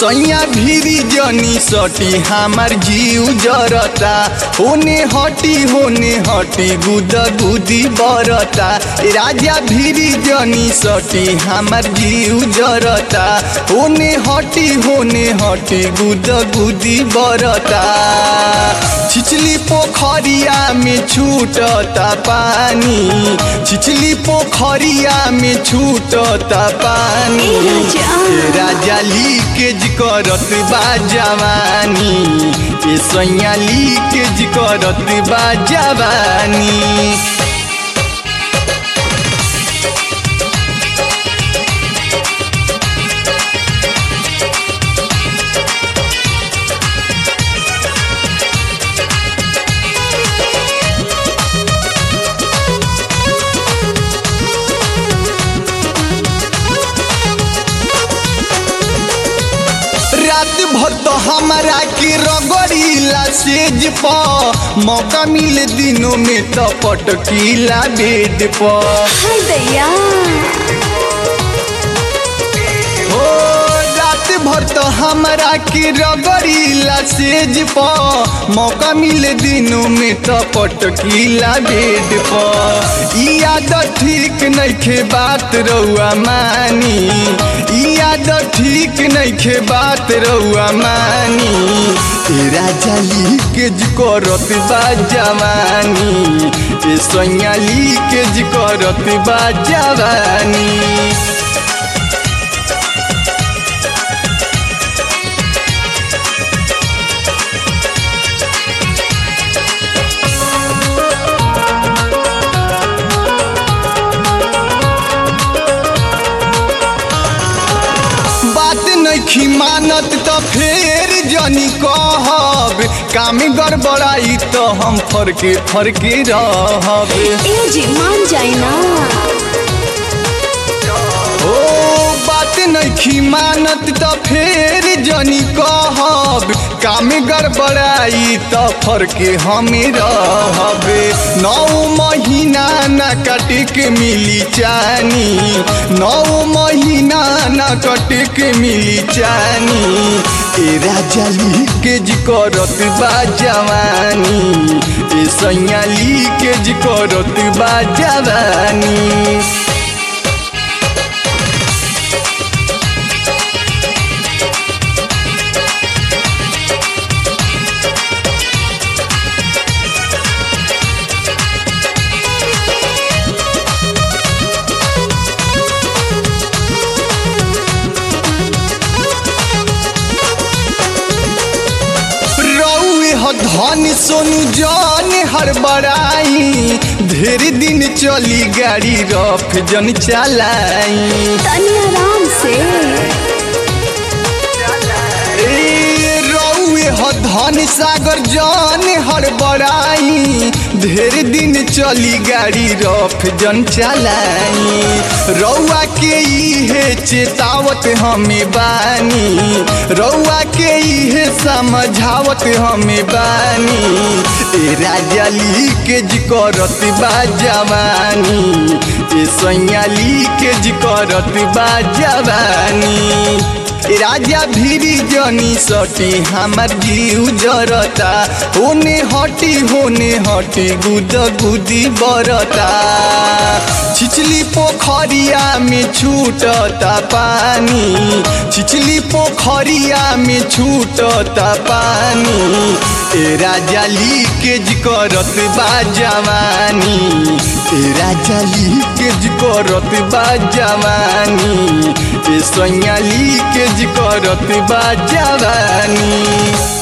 सैया भीरी जनी सटी हमार जीव जरता होने हटी होने हटी गुद गुदी बरता ए राजा भीरी जनी सटी हमार जीव जरता होने हटी होने हटी गुद गुदी बरता छिछली पोखरिया में छूटता पानी छिछली पोखरिया में छूटता पानी ए राजा। ए राजा लीकेज करत बा जवानी ए सैया लीकेज करत बा जवानी रात भर तो हमारा के रगड़ीला सेज प मौका मिले दिनों में तो पटकीला बेड पर हाय दैया ओ रात भर तो हमारा के रगड़ीला सेज प मौका मिले दिनों में तो पटकीला बेड पर ई आदत ठीक नइखे बात रउआ मानी ई आदत ठीक नइखे बात रउआ मानी ए राजा लीकेज करत बा जवानी ए सैया लीकेज करत बा जवानी बात नइखी मानत त फेर जनी कहब काम गड़बड़ाई त हम फरके फरके रहब ए जी मान जाई ना ओ बात नइखी मानत त फेर जनी कहब काम गड़बड़ाई त फरके हमें रहब नौ महीना न कटे के मिली चानी नौ महीना न कटे के मिली चानी ए राजा लीकेज करत बा जवानी ए सैया लीकेज करत बा जवानी रउए ह धन सोनू जान हड़बड़ाई ढेर दिन चली गाड़ी रफ जन चलाई तनी आराम से ए रउए ह धन सागर जान हड़बड़ाई ढेर दिन चली गाड़ी रफ जन चलाई रउआ के इहे चेतावत हमें बानी रउआ के इहे समझावत हमें बानी ए राजा लीकेज करत बा जवानी ए सैया लीकेज करत बा जवानी ए राजा भीरी जनी सटी हमार जीव जरता होने हटी होने हटी गुद गुदी बरता छिछली पोखरिया में छूटता पानी छिछली पोखरिया में छूटता पानी ए राजा लीकेज करत बा जवानी ए राजा लीकेज करत बा जवानी ए सैया लीकेज करत बा जवानी